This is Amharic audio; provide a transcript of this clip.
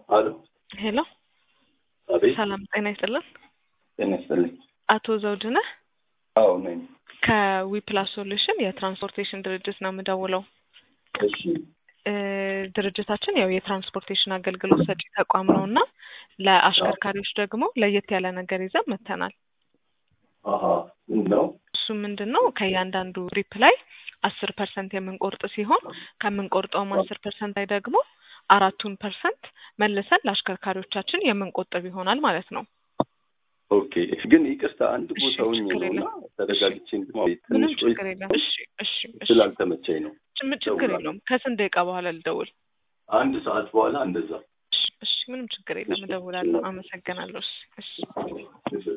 አሎ ሄሎ አቤት ሰላም ጤና ይስጥልን። ጤና ይስጥልኝ። አቶ ዘውድነህ አዎ ነኝ። ከዊፕላስ ሶሉሽን የትራንስፖርቴሽን ድርጅት ነው የምደውለው። እሺ እ ድርጅታችን ያው የትራንስፖርቴሽን አገልግሎት ሰጪ ተቋም ነው እና ለአሽከርካሪዎች ደግሞ ለየት ያለ ነገር ይዘን መጥተናል። አሀ ምንድን ነው? እሱ ምንድን ነው ከእያንዳንዱ ትሪፕ ላይ አስር ፐርሰንት የምንቆርጥ ሲሆን ከምንቆርጠውም አስር ፐርሰንት ላይ ደግሞ አራቱን ፐርሰንት መልሰን ለአሽከርካሪዎቻችን የምንቆጥብ ይሆናል ማለት ነው። ኦኬ ግን ይቅርታ አንድ እሺ፣ ቦታ ሆኜ ችግር ነው እና የለም። ተረጋግቼ እንትን ምንም ትንሽ ቆይ ችግር የለም። እሺ እሺ እሺ ስላልተመቸኝ ነው። ችም- ችግር ደውላለሁ። የለውም። ከስንት ደቂቃ በኋላ ልደውል? አንድ ሰዓት በኋላ እንደዛ እሺ እሺ ምንም ችግር የለም። እሺ፣ እደውላለሁ። እሺ። አመሰግናለሁ። እሺ እሺ እሺ